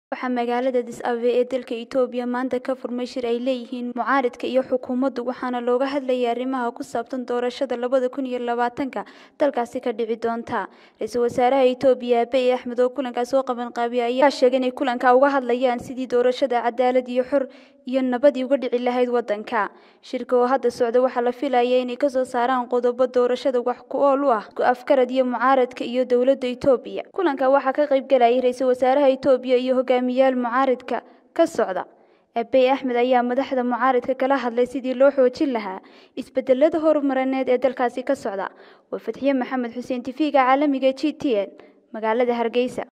waxaa magaalada Addis Ababa ee dalka Itoobiya maanta ka furmay shir ay leeyihiin mucaaradka iyo xukuumaddu waxaana looga hadlayay arrimaha ku saabsan doorashada labada kun iyo labaatanka dalkaasi ka dhici doonta ra-iisul wasaaraha Itoobiya Abiy Ahmed oo kulankaas soo qaban qaabiyay ayaa sheegay inay kulanka uga hadlayaan sidii doorashada cadaalad iyo xor iyo nabadii uga dhici lahayd wadanka shirka oo hadda socda waxaa la filayaa inay kasoo saaraan qodobo doorashada wax ku ool u ah afkarad iyo mucaaradka iyo dowladda Itoobiya kulanka waxaa ka qayb galayay ra-iisul wasaaraha Itoobiya iyo hogaamiyaal mucaaradka ka socda Abiy Ahmed ayaa madaxda mucaaradka kala hadlay sidii loo xoojin lahaa isbedelada horumarineed ee dalkaasi ka socda waa Fatxiye Maxamed Xuseen TV-ga caalamiga GTN magaalada Hargeysa